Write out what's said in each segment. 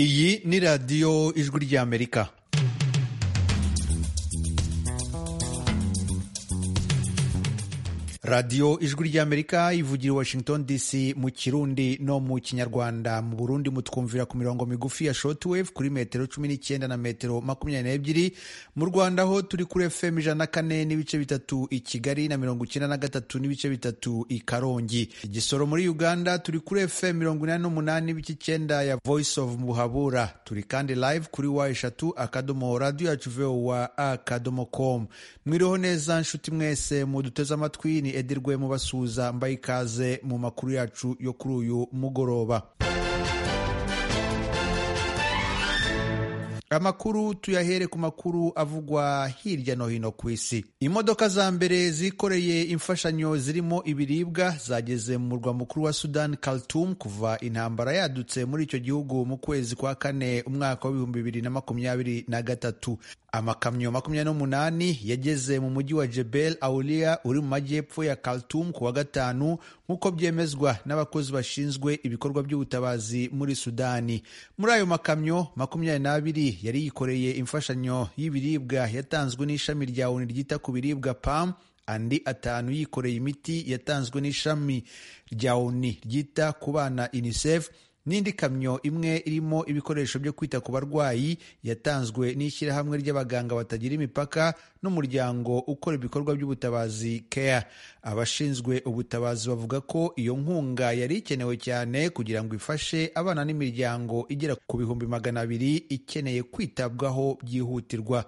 iyi ni radiyo ijwi ry'amerika radiyo ijwi ry'amerika ivugira i washington dc mu kirundi no mu kinyarwanda mu burundi mutwumvira ku mirongo migufi ya shortwave kuri metero cumi n'icyenda na metero makumyabiri n'ebyiri mu rwanda ho turi kuri fm ijana na kane n'ibice bitatu i kigali na mirongo icyenda na gatatu n'ibice bitatu i karongi igisoro muri uganda turi kuri fm mirongo inani n'umunani n'ibice icyenda ya voice of muhabura turi kandi live kuri wa eshatu akadomo radiyo yacu vowa akadomo com mwiriho neza nshuti mwese muduteze amatwi ni edirwe mubasuhuza mbaye ikaze mu makuru yacu yo kuri uyu mugoroba amakuru tuyahere ku makuru avugwa hirya no hino ku isi imodoka za mbere zikoreye imfashanyo zirimo ibiribwa zageze mu murwa mukuru wa sudan khartoum kuva intambara yadutse muri icyo gihugu mu kwezi kwa kane umwaka w'ibihumbi bibiri na makumyabiri na gatatu amakamyo makumyabiri n'umunani yageze mu mujyi wa jebel aulia uri mu majyepfo ya khartoum ku wa gatanu nk'uko byemezwa n'abakozi bashinzwe ibikorwa by'ubutabazi muri sudani muri ayo makamyo makumyabiri n'abiri yari yikoreye imfashanyo y'ibiribwa yatanzwe n'ishami rya oni ryita ku biribwa pam andi atanu yikoreye imiti yatanzwe n'ishami rya oni ryita ku bana unicef n'indi kamyo imwe irimo ibikoresho byo kwita ku barwayi yatanzwe n'ishyirahamwe ry'abaganga batagira imipaka n'umuryango ukora ibikorwa by'ubutabazi care abashinzwe ubutabazi bavuga ko iyo nkunga yari ikenewe cyane kugira ngo ifashe abana n'imiryango igera ku bihumbi magana abiri ikeneye kwitabwaho byihutirwa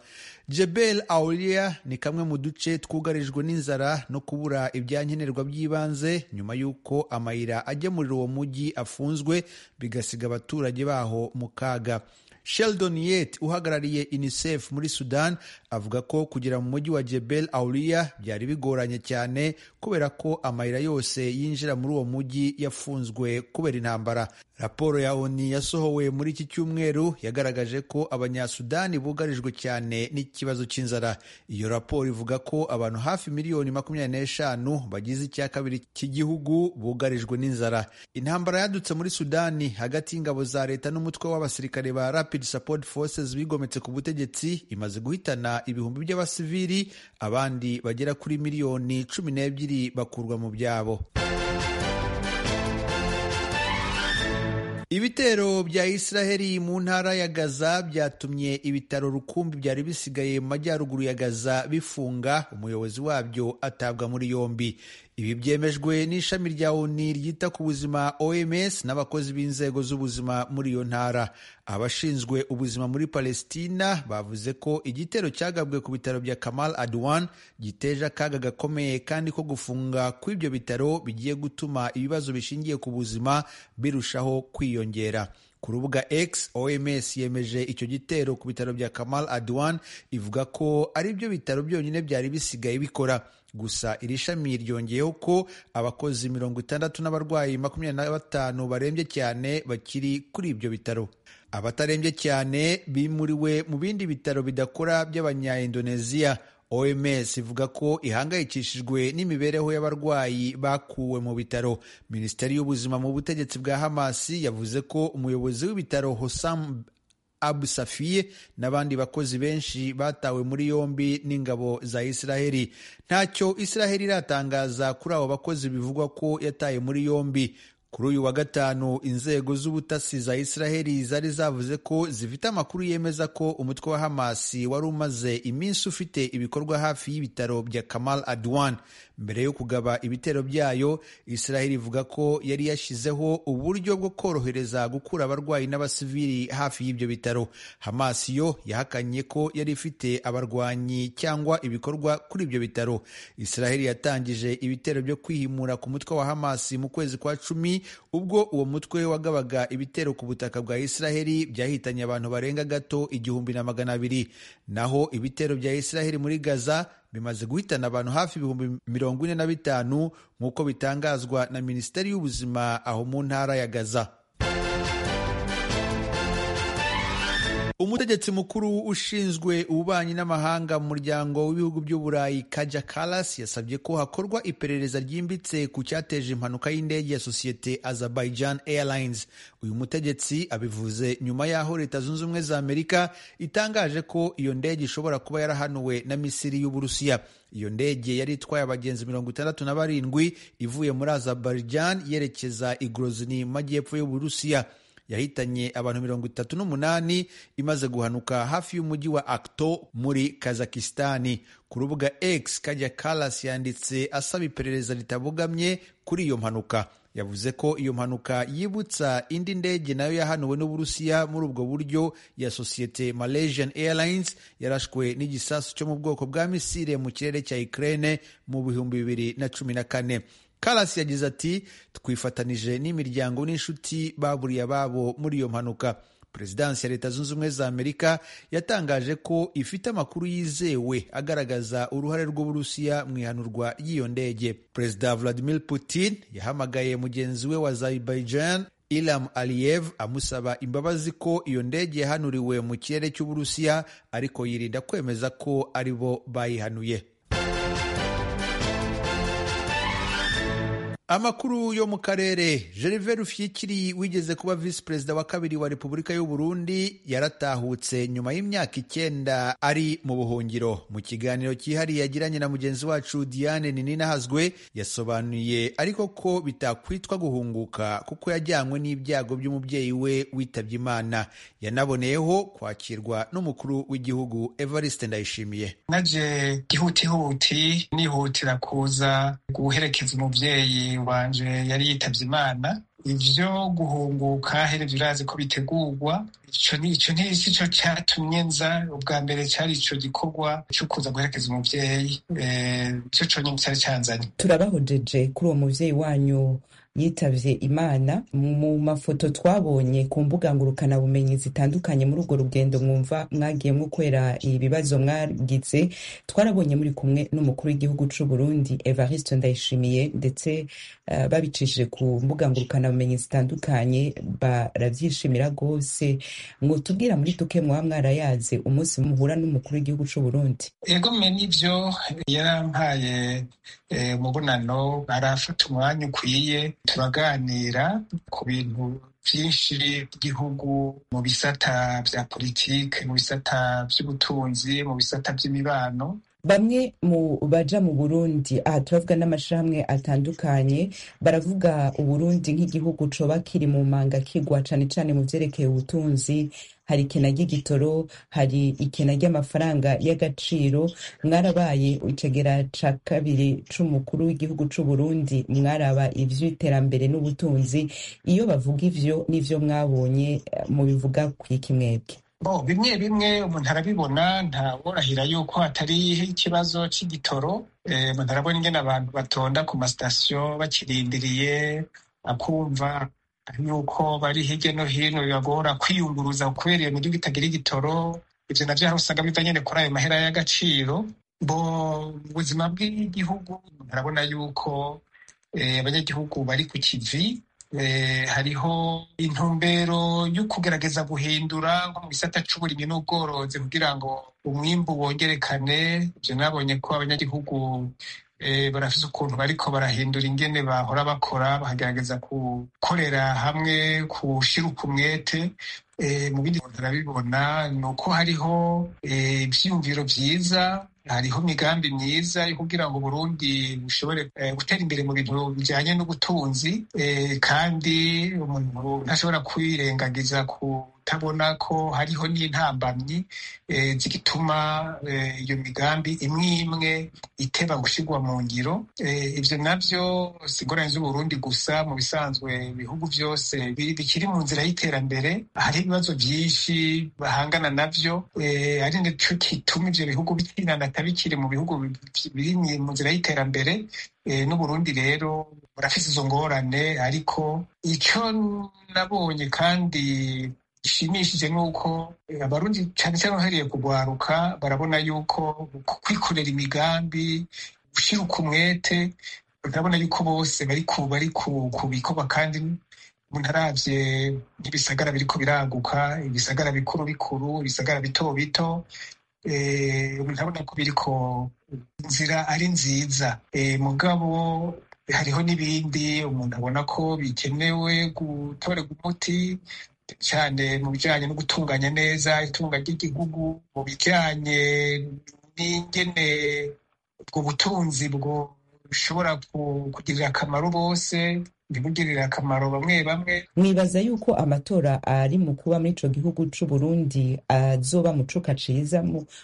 jebel aulia ni kamwe mu duce twugarijwe n'inzara no kubura ibyankenerwa by'ibanze nyuma y'uko amayira agemurira uwo mujyi afunzwe bigasiga abaturage baho mu kaga sheldon yet uhagarariye unicef muri sudan avuga ko kugera mu mujyi wa jebel aulia byari bigoranye cyane kubera ko amayira yose yinjira muri uwo mujyi yafunzwe kubera intambara raporo ya oni yasohowe muri iki cyumweru yagaragaje ko abanyasudani bugarijwe cyane n'ikibazo cy'inzara iyo raporo ivuga ko abantu hafi miliyoni makumyabiri n'eshanu bagize icya kabiri cy'igihugu bugarijwe n'inzara intambara yadutse muri sudani hagati y'ingabo za leta n'umutwe w'abasirikare ba rapid support forces bigometse ku butegetsi imaze guhitana ibihumbi by'abasivili abandi bagera kuri miliyoni cumi n'ebyiri bakurwa mu byabo ibitero bya israheli mu ntara ya gaza byatumye ibitaro rukumbi byari bisigaye mu majyaruguru ya gaza bifunga umuyobozi wabyo atabwa muri yombi ibi byemejwe n'ishami rya oni ryita ku buzima oms n'abakozi b'inzego z'ubuzima muri iyo ntara abashinzwe ubuzima muri palestina bavuze ko igitero cyagabwe ku bitaro bya kamal adwan giteje akaga gakomeye kandi ko gufunga kw'ibyo bitaro bigiye gutuma ibibazo bishingiye ku buzima birushaho kwiyongera ku rubuga X OMS yemeje icyo gitero ku bitaro bya Kamal Adwan ivuga ko ari byo bitaro byonyine byari bisigaye bikora gusa iri shami ryongeyeho ko abakozi mirongo itandatu n'abarwayi makumyabiri na batanu barembye cyane bakiri kuri ibyo bitaro abatarembye cyane bimuriwe mu bindi bitaro bidakora by'abanyaindoneziya OMS ivuga ko ihangayikishijwe n'imibereho y'abarwayi bakuwe mu bitaro. Minisiteri y'Ubuzima mu butegetsi bwa Hamas yavuze ko umuyobozi w'ibitaro Hossam Abu Safiye n'abandi bakozi benshi batawe muri yombi n'ingabo za Israheli. Ntacyo Israheli iratangaza kuri abo bakozi bivugwa ko yataye muri yombi. Kuri uyu wa gatanu inzego z'ubutasi za Israheli zari zavuze ko zifite amakuru yemeza ko umutwe wa Hamas wari umaze iminsi ufite ibikorwa hafi y'ibitaro bya Kamal Adwan. Mbere yo kugaba ibitero byayo, Israheli ivuga ko yari yashyizeho uburyo bwo korohereza gukura abarwayi n'abasivili hafi y'ibyo bitaro. Hamas yo yahakanye ko yari ifite abarwanyi cyangwa ibikorwa kuri ibyo bitaro. Israheli yatangije ibitero byo kwihimura ku mutwe wa Hamas mu kwezi kwa cumi ubwo uwo mutwe wagabaga ibitero ku butaka bwa Israheli byahitanye abantu barenga gato igihumbi na magana abiri naho ibitero bya Israheli muri Gaza bimaze guhitana abantu hafi ibihumbi mirongo ine na bitanu nk'uko bitangazwa na Minisiteri y'Ubuzima aho mu ntara ya Gaza umutegetsi mukuru ushinzwe ububanyi n'amahanga mu muryango w'ibihugu by'uburayi kaja kalas yasabye ko hakorwa iperereza ryimbitse ku cyateje impanuka y'indege ya sosiyete azerbaijan airlines uyu mutegetsi abivuze nyuma y'aho leta zunze ubumwe za amerika itangaje ko iyo ndege ishobora kuba yarahanuwe na misiri y'uburusiya iyo ndege yari itwaye abagenzi mirongo itandatu na barindwi ivuye muri azerbaijan yerekeza i grozny mu majyepfo y'uburusiya yahitanye abantu mirongo itatu n'umunani imaze guhanuka hafi y'umujyi wa akto muri kazakistani ku rubuga x kajya kalas yanditse asaba iperereza ritabogamye kuri iyo mpanuka yavuze ko iyo mpanuka yibutsa indi ndege nayo yahanuwe n'uburusiya muri ubwo buryo ya sosiyete malaysian airlines yarashwe n'igisasu cyo mu bwoko bwa misile mu kirere cya ukraine mu bihumbi bibiri na cumi na kane karasi yagize ati twifatanije n'imiryango n'inshuti baburiye ababo muri iyo mpanuka perezidansi ya leta zunze ubumwe za amerika yatangaje ko ifite amakuru yizewe agaragaza uruhare rw'uburusiya mu ihanurwa ry'iyo ndege perezida vladimir putin yahamagaye mugenzi we wa azerbaijan ilam aliyev amusaba imbabazi ko iyo ndege yahanuriwe mu kirere cy'uburusiya ariko yirinda kwemeza ko ari bo bayihanuye amakuru yo mu karere gervais rufyikiri wigeze kuba visi perezida wa kabiri wa repubulika y'u Burundi yaratahutse nyuma y'imyaka icyenda ari mu buhungiro mu kiganiro cyihariye yagiranye na mugenzi wacu diane Hazzwe yasobanuye ariko ko bitakwitwa guhunguka kuko yajyanywe n'ibyago by'umubyeyi we witabye imana yanaboneyeho kwakirwa n'umukuru w'igihugu evariste ndayishimiye naje ihutihuti nihutira kuza guherekeza umubyeyi wanje yari yitavye imana ivyo guhunguka herevyo urazi ko bitegurwa ico nico ntisi ico catumye nza ubwa mbere cari ico gikorwa co kuza guherekeza umuvyeyi ico conyene cari canzanye turabahojeje kuri uwo muvyeyi wanyu yitavye imana mu mafoto twabonye ku mbuga ngurukanabumenyi zitandukanye muri urwo rugendo mwumva mwagiyemo kwera ibibazo mwagize twarabonye muri kumwe n'umukuru w'igihugu c'u Burundi Evariste Ndayishimiye ndetse uh, babicishije ku mbuga ngurukanabumenyi zitandukanye baravyishimira gose mwotubwira muri duke mwaba mwarayaze umunsi muhura n'umukuru w'igihugu c'u Burundi egome nivyo yarampaye umubonano e, arafata umwanya ukwiye turaganira ku bintu byinshi by'igihugu mu bisata bya politiki mu bisata by'ubutunzi mu bisata by'imibano bamwe mu baja mu burundi aha turavuga n'amashirahamwe atandukanye baravuga uburundi nk'igihugu coba kiri mu manga kigwa cane cane mu vyerekeye ubutunzi hari ikena ry'igitoro hari ikena ry'amafaranga y'agaciro mwarabaye icegera ca kabiri c'umukuru w'igihugu c'uburundi mwaraba ivy'iterambere n'ubutunzi iyo bavuga ivyo n'ivyo mwabonye mubivuga kwiki mwebwe bo bimwe bimwe umuntu arabibona ntaworahira yuko hatari ikibazo cy'igitoro umuntu arabona ingene abantu batonda ku masitasiyo bakirindiriye akumva yuko bari hirya no hino bibagora kwiyunguruza kubera iyo miduga itagira igitoro ibyo nabyo hari usanga biva nyine kuri ayo mahera y'agaciro bo mu buzima bw'igihugu umuntu arabona yuko abanyagihugu bari ku kivi hariho intumbero yo kugerageza guhindura mu gisata cy'uburimyi n'ubworozi kugira ngo umwimbu wongerekane ibyo nabonye ko abanyagihugu barafite ukuntu bariko barahindura ingene bahora bakora bakagerageza gukorera hamwe gushyira umwete mu bindi bintu turabibona ni uko hariho ibyiyumviro byiza hariho imigambi myiza yo kugira ngo Burundi bushobore gutera imbere mu bintu bijyanye n'ubutunzi kandi umuntu ntashobora kwirengagiza ku utabona ko hariho n'intambamyi zituma iyo migambi imwe imwe iteba gushyirwa mu ngiro ibyo nabyo sigoranye z'uburundi gusa mu bisanzwe ibihugu byose bikiri mu nzira y'iterambere hari ibibazo byinshi bahangana nabyo ari nicyo gituma ibyo bihugu bitinanata bikiri mu bihugu biri mu nzira y'iterambere n'uburundi rero burafite izo ngorane ariko icyo nabonye kandi gishimishije ni uko abarundi cyane cyane uhereye kugwaruka barabona yuko kwikorera imigambi gushyira umwete barabona yuko bose bari ku bari kubikora kandi umuntu arabye nk'ibisagara biriko biraguka ibisagara bikuru bikuru ibisagara bito bito umuntu arabona ko biriko inzira ari nziza mugabo hariho n'ibindi umuntu abona ko bikenewe gutorerwa umuti cyane mu bijyanye no gutunganya neza itunga ry'igihugu mu bijyanye n'ingene ubwo butunzi bwo bushobora kugirira akamaro bose ntibugirire akamaro bamwe bamwe mwibaza yuko amatora ari mu kuba muri ico gihugu c'u Burundi azoba mu cuka ciza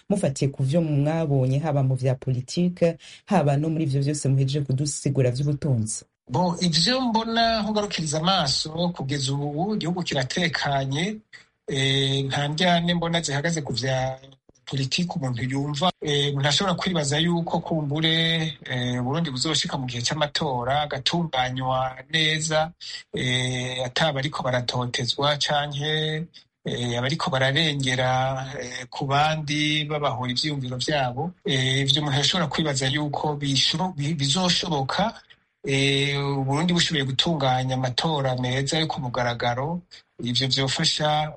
mufatiye ku vyo mwabonye haba mu vya politike haba no muri ivyo vyose muhejeje kudusigura vy'ubutunzi bo ivyo mbona nkugarukiriza amaso kugeza ubu igihugu kiratekanye nta ndyane mbona zihagaze ku vya politiki umuntu yumva umuntu ashobora kwibaza yuko kumbure Burundi buzoshika mu gihe cy'amatora agatunganywa neza ataba ariko baratotezwa canke abariko bararengera ku bandi babahura ivyiyumviro vyabo ivyo umuntu ashobora kwibaza yuko bizoshoboka Burundi bushoboye gutunganya amatora meza yo ku mugaragaro ivyo vyofasha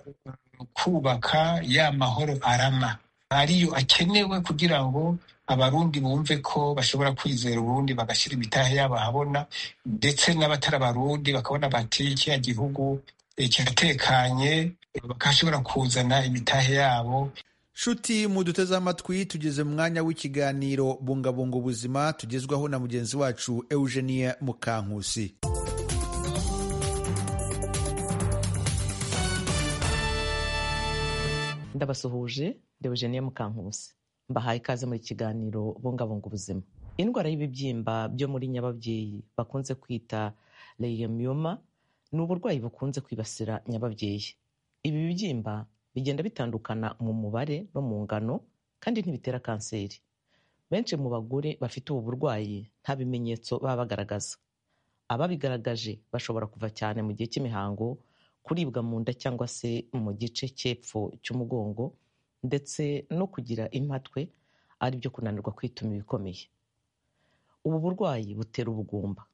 kubaka ya mahoro arama ariyo akenewe kugira ngo abarundi bumve ko bashobora kwizera uburundi bagashyira imitahe yabo ahabona ndetse n'abatari abarundi bakabona bati kiriya gihugu kiratekanye bakashobora kuzana imitahe yabo nshuti muduteze amatwi tugeze mu mwanya w'ikiganiro bungabunga ubuzima tugezwaho na mugenzi wacu eugenie mukankusi ndabasuhuje Deogenia Mukankusi mbahaye ikaze muri kiganiro bungabunga ubuzima indwara y'ibibyimba byo muri nyababyeyi bakunze kwita leiyomyoma ni uburwayi bukunze kwibasira nyababyeyi ibi bibyimba bigenda bitandukana mu mubare no mu ngano kandi ntibitera kanseri benshi mu bagore bafite ubu burwayi nta bimenyetso baba bagaragaza ababigaragaje bashobora kuva cyane mu gihe cy'imihango kuribwa mu nda cyangwa se mu gice cy'epfo cy'umugongo ndetse no kugira impatwe aribyo kunanirwa kwituma ibikomeye ubu burwayi butera ubugumba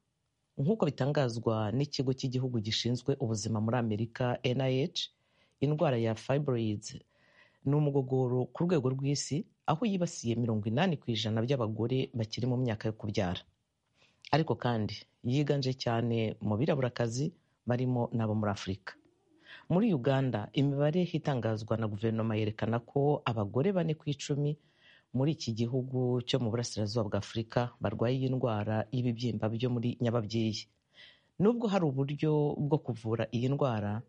nk'uko bitangazwa n'ikigo cy'igihugu gishinzwe ubuzima muri amerika nih indwara ya fibroids ni umugogoro ku rwego rw'isi aho yibasiye mirongo inani ku ijana by'abagore bakiri mu myaka yo kubyara ariko kandi yiganje cyane mu biraburakazi barimo n'abo muri afurika muri uganda imibare itangazwa na guverinoma yerekana ko abagore bane ku icumi muri iki gihugu cyo mu burasirazuba bwa afurika barwaye iyi ndwara y'ibibyimba byo muri nyababyeyi nubwo hari uburyo bwo kuvura iyi ndwara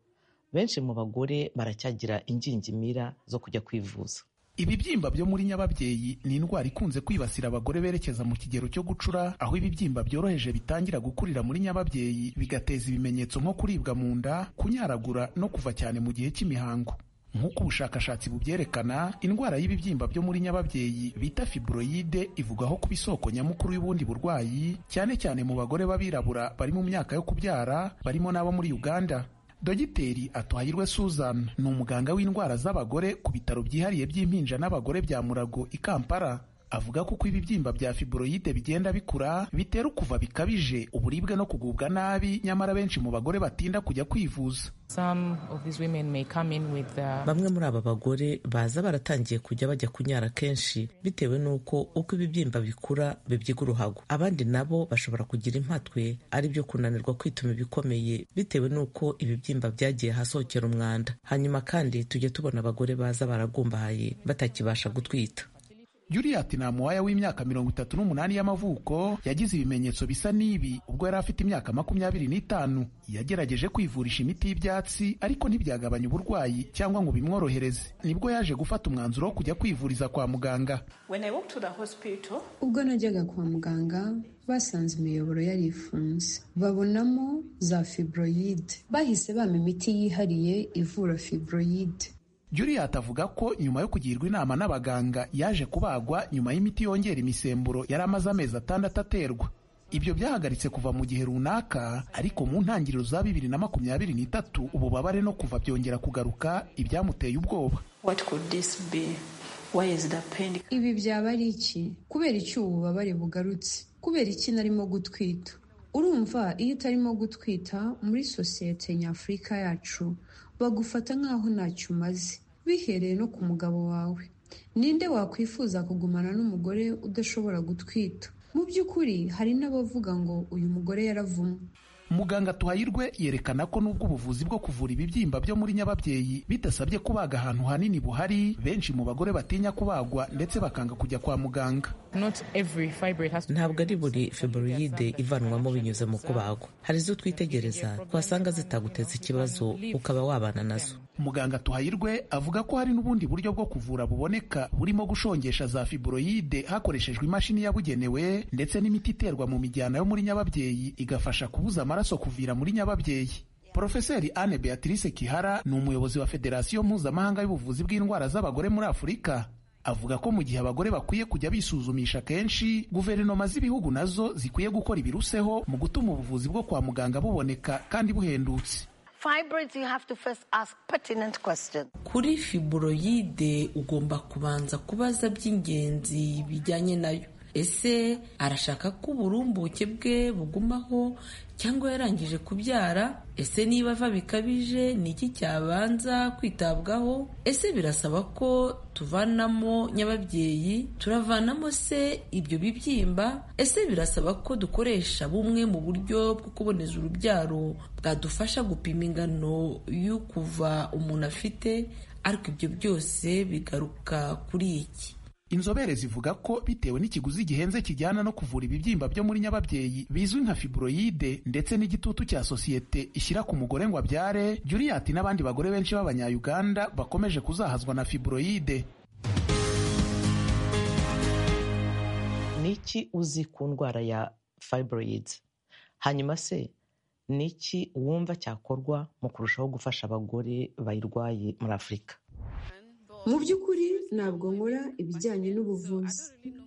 benshi mu bagore baracyagira ingingimira zo kujya kwivuza ibibyimba byo muri nyababyeyi ni indwara ikunze kwibasira abagore berekeza mu kigero cyo gucura aho ibibyimba byoroheje bitangira gukurira muri nyababyeyi bigateza ibimenyetso nko kuribwa mu nda kunyaragura no kuva cyane mu gihe cy'imihango nk'uko ubushakashatsi bubyerekana indwara y'ibibyimba byo muri nyababyeyi bita fibroyide ivugwaho kuba isoko nyamukuru y'ubundi burwayi cyane cyane mu bagore b'abirabura bari mu myaka yo kubyara barimo n'abo muri uganda dogiteri atuhayirwe suzan ni umuganga w'indwara z'abagore ku bitaro byihariye by'impinja n'abagore bya murago i kampala avuga ko uko ibibyimba bya fibroyide bigenda bikura bitera ukuva bikabije uburibwe no kugubwa nabi nyamara benshi mu bagore batinda kujya kwivuza bamwe muri aba bagore baza baratangiye kujya bajya kunyara kenshi bitewe n'uko uko ibibyimba bikura bibyiga uruhago abandi nabo bashobora kugira impatwe ari byo kunanirwa kwituma ibikomeye bitewe n'uko ibibyimba byagiye hasohokera umwanda hanyuma kandi tujya tubona abagore baza baragumbahaye batakibasha gutwita Juliet Namuwaya w'imyaka mirongo itatu n'umunani y'amavuko yagize ibimenyetso bisa n'ibi ubwo yari afite imyaka makumyabiri n'itanu yagerageje kwivurisha imiti y'ibyatsi ariko ntibyagabanya uburwayi cyangwa ngo bimworohereze nibwo yaje gufata umwanzuro wo kujya kwivuriza kwa muganga hospital... ubwo najyaga kwa muganga basanze imiyoboro yari ifunze babonamo za fibroyide bahise bampa imiti yihariye ivura fibroyide Juliet avuga ko nyuma yo kugirwa inama n'abaganga yaje kubagwa nyuma y'imiti yongera imisemburo yari amaze amezi atandatu aterwa ibyo byahagaritse kuva mu gihe runaka ariko mu ntangiriro za bibiri na makumyabiri n'itatu ububabare no kuva byongera kugaruka ibyamuteye ubwoba ibi byaba ari iki kubera iki ubu bubabare bugarutse kubera iki narimo gutwita urumva iyo utarimo gutwita muri sosiyete nyafurika yacu bagufata nk'aho ntacyo umaze bihereye no ku mugabo wawe ninde wakwifuza kugumana n'umugore udashobora gutwita mu by'ukuri hari n'abavuga ngo uyu mugore yaravumwe muganga tuhayirwe yerekana ko nubwo ubuvuzi bwo kuvura ibibyimba byo muri nyababyeyi bidasabye kubaga ahantu hanini buhari benshi mu bagore batinya kubagwa ndetse bakanga kujya kwa muganga ntabwo ari buri fibroyide ivanwamo binyuze mu kubagwa hari izo twitegereza twasanga zitaguteza ikibazo ukaba wabana nazo muganga tuhayirwe avuga ko hari n'ubundi buryo bwo kuvura buboneka burimo gushongesha za fibroyide hakoreshejwe imashini yabugenewe ndetse n'imiti iterwa mu mijyana yo muri nyababyeyi igafasha kubuza amaraso amaraso kuvira muri nyababyeyi Profeseri Anne Beatrice Kihara ni umuyobozi wa Federasiyo Mpuzamahanga y'ubuvuzi bw'indwara z'abagore muri Afurika avuga ko mu gihe abagore bakwiye kujya bisuzumisha kenshi guverinoma z'ibihugu nazo zikwiye gukora ibiruseho mu gutuma ubuvuzi bwo kwa muganga buboneka kandi buhendutse kuri fibroyide ugomba kubanza kubaza by'ingenzi bijyanye nayo ese arashaka ko uburumbuke bwe bugumaho cyangwa yarangije kubyara ese niba ava bikabije ni iki cyabanza kwitabwaho ese birasaba ko tuvanamo nyababyeyi turavanamo se ibyo bibyimba ese birasaba ko dukoresha bumwe mu buryo bwo kuboneza urubyaro bwadufasha gupima ingano y'ukuva umuntu afite ariko ibyo byose bigaruka kuri iki inzobere zivuga ko bitewe n'ikiguzi gihenze kijyana no kuvura ibibyimba byo muri nyababyeyi bizwi nka fibroyide ndetse n'igitutu cya sosiyete ishyira ku mugore ngo abyare juriyati n'abandi bagore benshi b'abanyayuganda bakomeje kuzahazwa na fibroyide ni iki uzi ku ndwara ya fibroyide hanyuma se ni iki wumva cyakorwa mu kurushaho gufasha abagore bayirwaye muri afurika mu by'ukuri ntabwo nkora ibijyanye n'ubuvuzi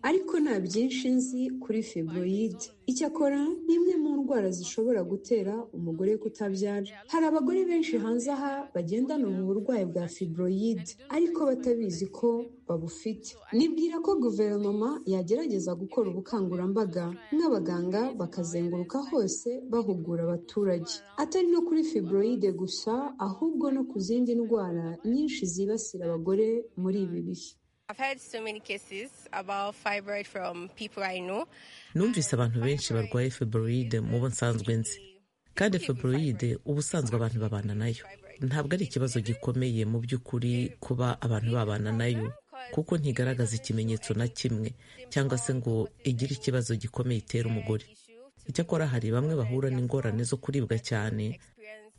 ariko nta byinshi nzi kuri fibroyide icyakora ni imwe mu ndwara zishobora gutera umugore kutabyara hari abagore benshi hanze aha bagendana ubu burwayi bwa fibroyide ariko batabizi ko babufite nibwira ko guverinoma yagerageza gukora ubukangurambaga nk'abaganga bakazenguruka hose bahugura abaturage atari no kuri fibroyide gusa ahubwo no ku zindi ndwara nyinshi zibasira abagore muri ibi bihe numvise abantu benshi barwaye fibroide mu bo nsanzwe nzi kandi fibroide ubusanzwe abantu babana nayo ntabwo ari ikibazo gikomeye mu by'ukuri kuba abantu babana nayo kuko ntigaragaza ikimenyetso na kimwe cyangwa se ngo igire ikibazo gikomeye itera umugore icyakora hari bamwe bahura n'ingorane zo kuribwa cyane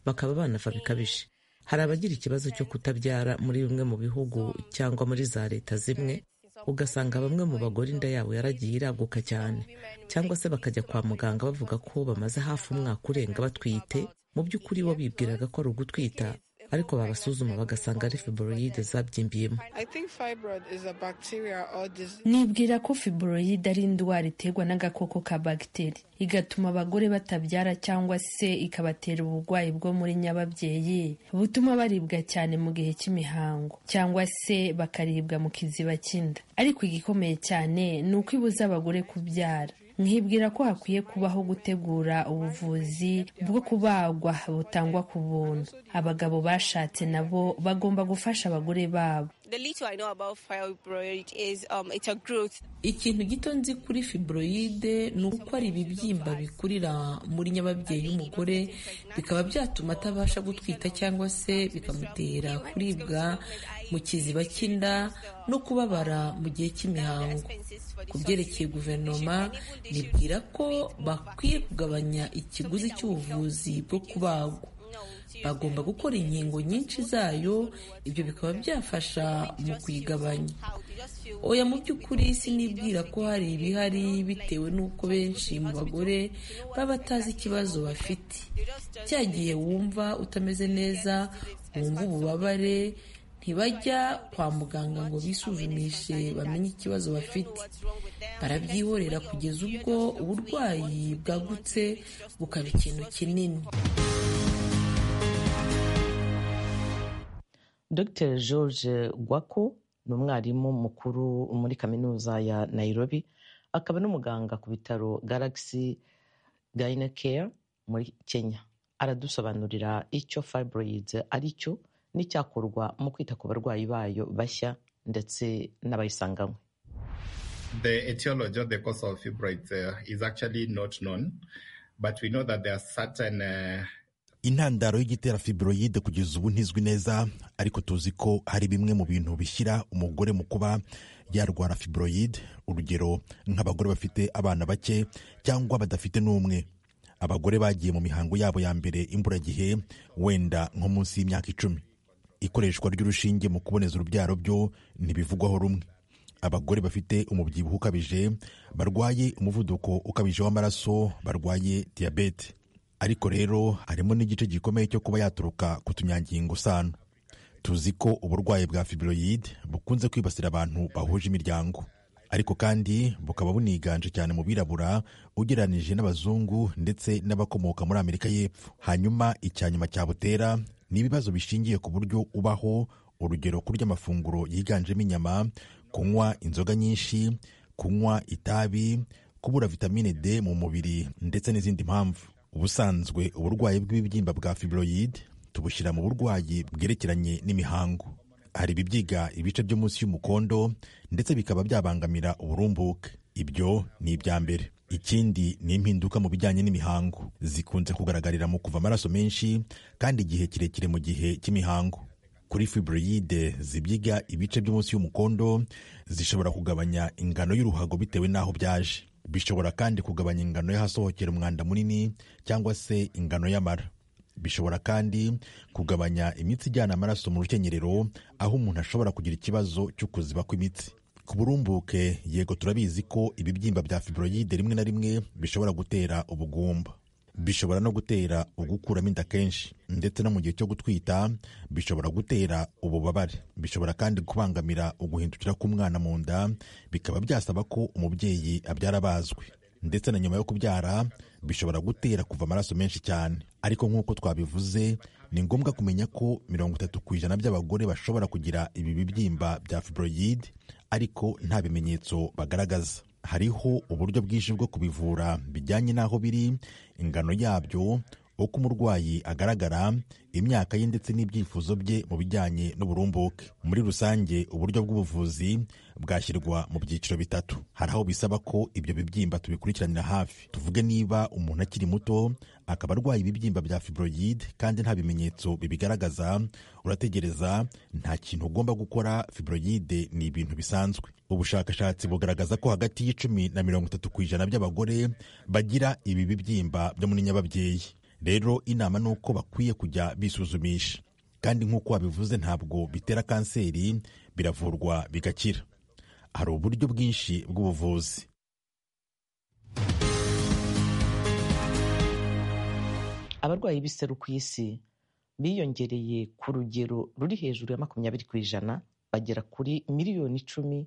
bakaba banava bikabije hari abagira ikibazo cyo kutabyara muri bimwe mu bihugu cyangwa muri za leta zimwe ugasanga bamwe mu bagore inda yabo yaragiye iraguka cyane cyangwa se bakajya kwa muganga bavuga ko bamaze hafi umwaka urenga batwite mu by'ukuri bo bibwiraga ko ari ugutwita ariko babasuzuma bagasanga ari fibroyide zabyimbyemo nibwira ko fibroyide ari indwara iterwa n'agakoko ka bagiteri igatuma abagore batabyara cyangwa se ikabatera uburwayi bwo muri nyababyeyi butuma baribwa cyane mu gihe cy'imihango cyangwa se bakaribwa mu kiziba cy'inda ariko igikomeye cyane ni uko ibuza abagore kubyara nkibwira ko hakwiye kubaho gutegura ubuvuzi bwo kubagwa butangwa ku buntu abagabo bashatse nabo bagomba gufasha abagore babo ikintu gito nzi kuri fibroyide ni uko ari ibibyimba bikurira muri nyababyeyi y'umugore bikaba byatuma atabasha gutwita cyangwa se bikamutera kuribwa mu kiziba cy'inda no kubabara mu gihe cy'imihango ku byerekeye guverinoma nibwira ko bakwiye kugabanya ikiguzi cy'ubuvuzi bwo kubagwa bagomba gukora inkingo nyinshi zayo ibyo bikaba byafasha mu kuyigabanya oya mu by'ukuri sinibwira ko hari ibihari bitewe n'uko benshi mu bagore baba batazi ikibazo bafite cya gihe wumva utameze neza wumva ububabare ntibajya kwa muganga ngo bisuzumishe bamenye ikibazo bafite barabyihorera kugeza ubwo uburwayi bwagutse bukaba ikintu kinini dr george gwako ni umwarimu mukuru muri kaminuza ya nairobi akaba n'umuganga ku bitaro galaxy gayina care muri kenya aradusobanurira icyo fibroids ari cyo n'icyakorwa mu kwita ku barwayi bayo bashya ndetse n'abayisanganywe The etiology or the cause of fibroids uh, is actually not known, but we know that there are certain uh, intandaro y'igitera fibroyide kugeza ubu ntizwi neza ariko tuzi ko hari bimwe mu bintu bishyira umugore mu kuba yarwara fibroyide urugero nk'abagore bafite abana bake cyangwa badafite n'umwe abagore bagiye mu mihango yabo ya mbere imburagihe wenda nko munsi y'imyaka icumi ikoreshwa ry'urushinge mu kuboneza urubyaro byo ntibivugwaho rumwe abagore bafite umubyibuho ukabije barwaye umuvuduko ukabije w'amaraso barwaye diyabete ariko rero harimo n'igice gikomeye cyo kuba yaturuka ku tunyangingo sano tuzi ko uburwayi bwa fibroyide bukunze kwibasira abantu bahuje imiryango ariko kandi bukaba buniganje cyane mu birabura ugereranije n'abazungu ndetse n'abakomoka muri amerika y'epfo hanyuma icya nyuma cyabutera ni ibibazo bishingiye ku buryo ubaho urugero kurya amafunguro yiganjemo inyama kunywa inzoga nyinshi kunywa itabi kubura vitamine d mu mubiri ndetse n'izindi mpamvu ubusanzwe uburwayi bw'ibibyimba bwa fibroyide tubushyira mu burwayi bwerekeranye n'imihango hari ibibyiga ibice byo munsi y'umukondo ndetse bikaba byabangamira uburumbuke ibyo ni ibya mbere ikindi ni impinduka mu bijyanye n'imihango zikunze kugaragarira mu kuva amaraso menshi kandi igihe kirekire mu gihe cy'imihango kuri fibroyide zibyiga ibice byo munsi y'umukondo zishobora kugabanya ingano y'uruhago bitewe n'aho byaje bishobora kandi kugabanya ingano y'ahasohokera umwanda munini cyangwa se ingano y'amara bishobora kandi kugabanya imitsi ijyana amaraso mu rukenyerero aho umuntu ashobora kugira ikibazo cyo kuziba kw'imitsi ku burumbuke yego turabizi ko ibibyimba bya fibroyide rimwe na rimwe bishobora gutera ubugumba bishobora no gutera ugukuramo inda kenshi ndetse no mu gihe cyo gutwita bishobora gutera ububabare bishobora kandi kubangamira uguhindukira k'umwana mu nda bikaba byasaba ko umubyeyi abyara bazwi ndetse na nyuma yo kubyara bishobora gutera kuva amaraso menshi cyane ariko nk'uko twabivuze ni ngombwa kumenya ko mirongo itatu ku ijana by'abagore bashobora kugira ibi bibyimba bya fibroyide ariko nta bimenyetso bagaragaza hariho uburyo bwinshi bwo kubivura bijyanye n'aho biri ingano yabyo uko umurwayi agaragara imyaka ye ndetse n'ibyifuzo bye mu bijyanye n'uburumbuke muri rusange uburyo bw'ubuvuzi bwashyirwa mu byiciro bitatu hari aho bisaba ko ibyo bibyimba tubikurikiranira hafi tuvuge niba umuntu akiri muto akaba arwaye ibibyimba bya fibroyide kandi nta bimenyetso bibigaragaza urategereza nta kintu ugomba gukora fibroyide ni ibintu bisanzwe ubushakashatsi bugaragaza ko hagati y'icumi na mirongo itatu ku ijana by'abagore bagira ibi bibyimba byo muri nyababyeyi rero inama ni uko bakwiye kujya bisuzumisha kandi nk'uko wabivuze ntabwo bitera kanseri biravurwa bigakira hari uburyo bwinshi bw'ubuvuzi abarwayi b'iseru ku isi biyongereye ku rugero ruri hejuru ya makumyabiri ku ijana bagera kuri miliyoni icumi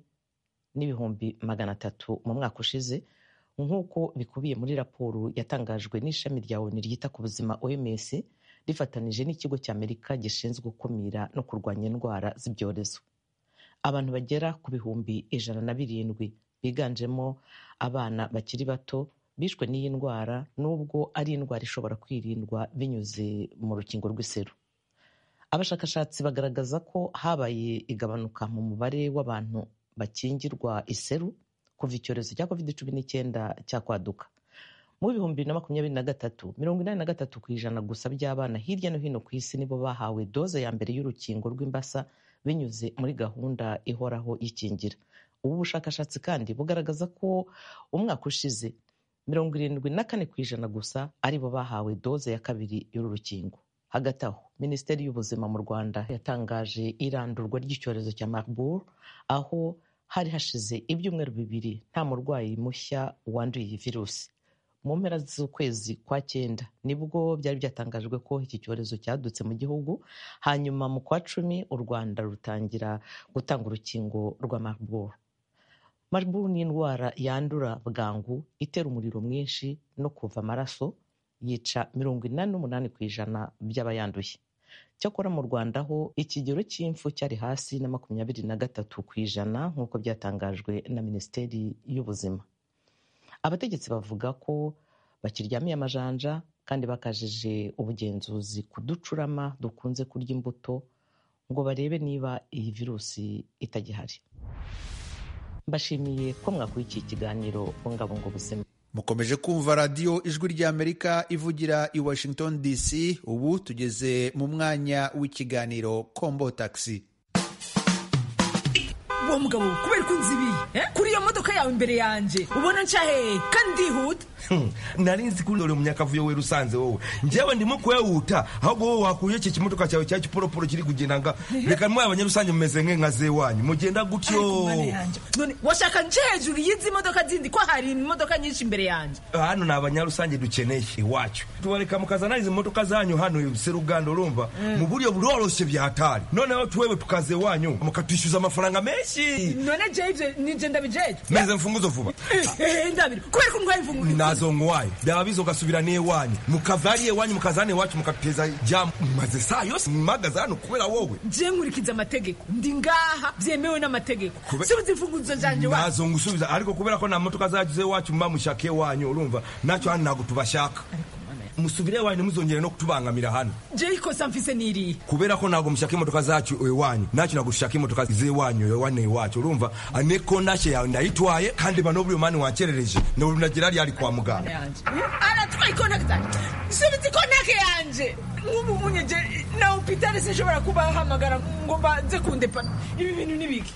n'ibihumbi magana atatu mu mwaka ushize nk'uko bikubiye muri raporo yatangajwe n'ishami rya onu ryita ku buzima oms rifatanije n'ikigo cy'amerika gishinzwe gukumira no kurwanya indwara z'ibyorezo abantu bagera ku bihumbi ijana na birindwi biganjemo abana bakiri bato bishwe n'iyi ndwara n'ubwo ari indwara ishobora kwirindwa binyuze mu rukingo rw'iseru abashakashatsi bagaragaza ko habaye igabanuka mu mubare w'abantu bakingirwa iseru kuva icyorezo cya covid cumi n'icyenda cyakwaduka mu bihumbi bibiri na makumyabiri na gatatu mirongo inani na gatatu ku ijana gusa by'abana hirya no hino ku isi nibo bahawe doze ya mbere y'urukingo rw'imbasa binyuze muri gahunda ihoraho y'ikingira ubu bushakashatsi kandi bugaragaza ko umwaka ushize mirongo irindwi na kane ku ijana gusa aribo bahawe doze ya kabiri y'uru rukingo hagati aho minisiteri y'ubuzima mu rwanda yatangaje irandurwa ry'icyorezo cya marburg aho hari hashize ibyumweru bibiri nta murwayi mushya wanduye iyi virusi mu mpera z'ukwezi kwa cyenda nibwo byari byatangajwe ko iki cyorezo cyadutse mu gihugu hanyuma mu kwa cumi u rwanda rutangira gutanga urukingo rwa marburg marburg ni indwara yandura bwangu itera umuriro mwinshi no kuva amaraso yica mirongo inani n'umunani ku ijana by'abayanduye cyakora mu rwanda ho ikigero cy'impfu cyari hasi na makumyabiri na gatatu ku ijana nk'uko byatangajwe na minisiteri y'ubuzima abategetsi bavuga ko bakiryamiye amajanja kandi bakajije ubugenzuzi ku ducurama dukunze kurya imbuto ngo barebe niba iyi virusi itagihari mbashimiye ko mwakurikiye ikiganiro bungabunga ubuzima mukomeje kumva radiyo ijwi ry'amerika ivugira i washington dc ubu tugeze mu mwanya w'ikiganiro kombo taxi uwo mugabo kubera ukunze ibi kuri iyo modoka yawe imbere yanjye ubona nshya hehe kandi ndihuta nari nzi ko uri umunyakavuyo we rusanze wowe njyewe ndimo kuyahuta ahubwo wowe wakuye iki kimodoka cyawe cya kiporoporo kiri kugenda nga reka ntwaye abanyarusange mumeze nk'inka zewanyu mugenda gutyo none washaka nce hejuru y'izi modoka zindi ko hari imodoka nyinshi imbere yanjye hano ni abanyarusange dukeneye iwacu tubareka mukazana izi modoka zanyu hano seruganda urumva mu buryo buroroshye byatari noneho tuwewe tukaze iwanyu mukatwishyuza amafaranga menshi none jeje nije ndabijeje meze mfunguzo vuba ndabiri kubera ko ndwaye imfunguzo nazongwaye byaba bizogasubira n'iwanyu mukavariye iwanyu mukazana iwacu mukateza jamu maze saa yose mpagaze hano kubera wowe je nkurikiza amategeko ndi ngaha byemewe n'amategeko subiza imfunguzo zanje wa nazongusubiza ariko kubera ko nta modoka zagize iwacu mba mushaka iwanyu urumva nacyo hano ntabwo tubashaka musubire iwanyu ntimuzongere no kutubangamira hano je ikosa mfise niriye kubera ko ntabwo mushaka imodoka zacu iwanyu nacyo ntabwo dushaka imodoka z'iwanyu iwanyu iwacu urumva aneko ntashye yawe ndayitwaye kandi bano buri mani wankerereje naburi nagira ryari kwa muganga aratwaye ikontakiti zanjye subiza ikontakiti yanjye nk'ubu munyeje na hopitali sinshobora kubahamagara ngo banze kundepana ibi bintu ni biki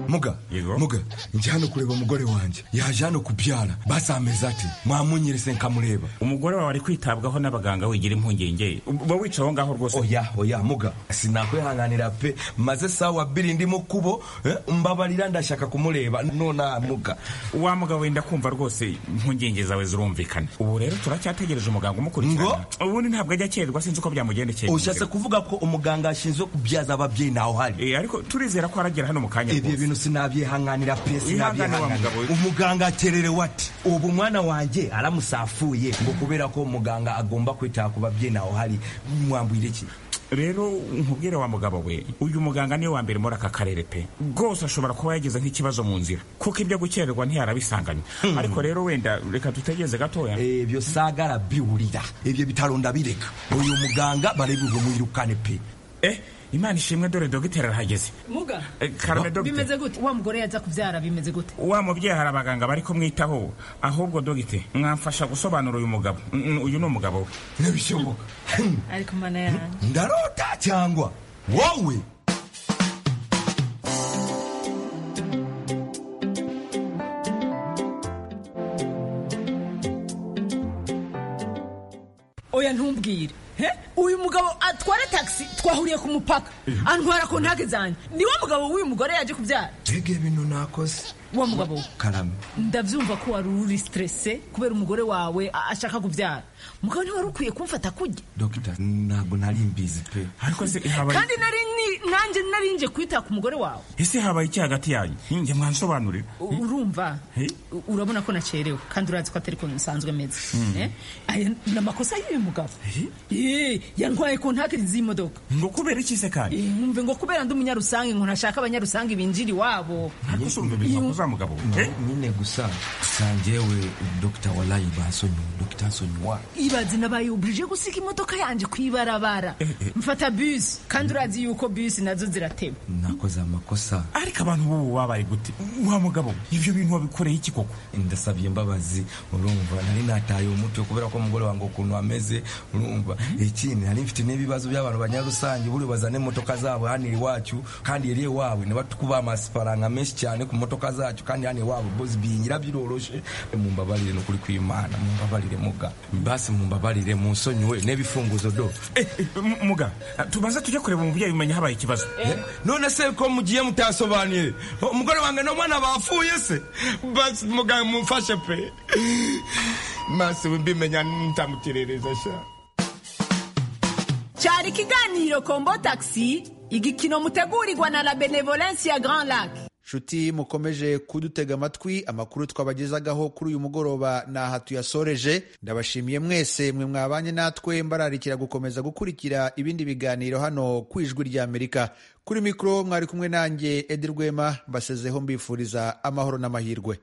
muga muga njye hano kureba umugore wanjye yaje hano kubyara basameze ati mwamunyerese nkamureba umugore wawe ari kwitabwaho n'abaganga wigira impungenge uba wicaye aho ngaho rwose oya oya muga sinakwihanganira pe maze sawa biri ndimo kubo eh, mbabarira ndashaka kumureba nona muga wa mugabo wenda kumva rwose impungenge zawe zirumvikana ubu rero turacyategereje umuganga umukurikirana ubundi ntabwo ajya akererwa sinzi uko byamugendekeye ushatse kuvuga ko umuganga ashinzwe kubyaza ababyeyi ntaho hari ariko turizera ko aragera hano mu kanya ibyo bintu sinabyihanganira pe sinabyihanganira umuganga akererewe ati ubu mwana wanjye aramusafuye ngo kubera ko umuganga agomba kwita ku babyeyi ntaho hari mwambwira iki rero nkubwire wa mugabo we uyu muganga niwe wa mbere muri aka karere pe rwose ashobora kuba yagize nk'ikibazo mu nzira kuko ibyo gukererwa ntiyarabisanganye ariko rero wenda reka tutegeze gatoya ibyo sagara biwurira ibyo bitaro ndabireka uyu muganga barebuze mwirukane pe eh imana ishimwe dore dogiteri arahageze muga bimeze gute wa mugore yaza kubyara bimeze gute wa mubyeyi hari abaganga bari kumwitaho ahubwo dogiteri mwamfasha gusobanura uyu mugabo uyu ni umugabo we ntibishoboka ariko mana yanjye ndarota cyangwa wowe oya ntumbwire uyu mugabo atwara taxi twahuriye ku mupaka antwara ku ntage zanjye ni wo mugabo w'uyu mugore yaje kubyara mbega ibintu nakoze wa mugabo we karame ndabyumva ko wari uri stresse kubera umugore wawe ashaka kubyara mugabo ntiwari ukwiye kumfata kujya dogita ntabwo nari mbizi pe kandi nari nanjye nari nje kwita ku mugore wawe ese habaye iki hagati yanyu njye mwansobanurira urumva urabona ko nacerewe kandi urazi ko atari ko nsanzwe meze aya ni amakosa y'uyu mugabo yantwaye ku ntakiri z'imodoka ngo kubera iki se kandi mwumve ngo kubera ndi umunyarusange ngo ntashaka abanyarusange binjira iwabo ntabwo usumba ibintu za mugabo nyine gusa sangewe dogita walayi basonyi dogita nsonyi wa ibaze nabayuburije gusiga imodoka yanjye ku ibarabara mfata bisi kandi urazi yuko bisi nazo zirateba nakoze amakosa ariko abantu b'ubu babaye gute wa mugabo ibyo bintu wabikoreye iki koko ndasabye imbabazi urumva nari nataye umutwe kubera ko umugore wanjye ukuntu ameze urumva ikindi nari mfite n'ibibazo by'abantu banyarusange buri bazane imodoka zabo hano iwacu kandi yari iwawe ntibatukubaha amafaranga menshi cyane ku modoka zacu zacu kandi hano iwabo bozi biyinyira biroroshe mumbabarire nukuri kw'imana mumbabarire muga basi mumbabarire munsonyiwe n'ibifunguzo do muga tubanze tujye kureba umubyeyi umenya habaye ikibazo none se ko mugiye mutasobanuye umugore wange n'umwana bapfuye se basi muga mumfashe pe masi mbimenya ntamukerereza sha cyari ikiganiro kombo taxi igikino mutegurirwa na la benevolence ya grand lac nshuti mukomeje kudutega amatwi amakuru twabagezagaho kuri uyu mugoroba ni aha tuyasoreje ndabashimiye mwese mwe mwabanye natwe mbararikira gukomeza gukurikira ibindi biganiro hano ku ijwi ry'amerika kuri mikoro mwari kumwe nanjye edi rwema mbasezeho mbifuriza amahoro n'amahirwe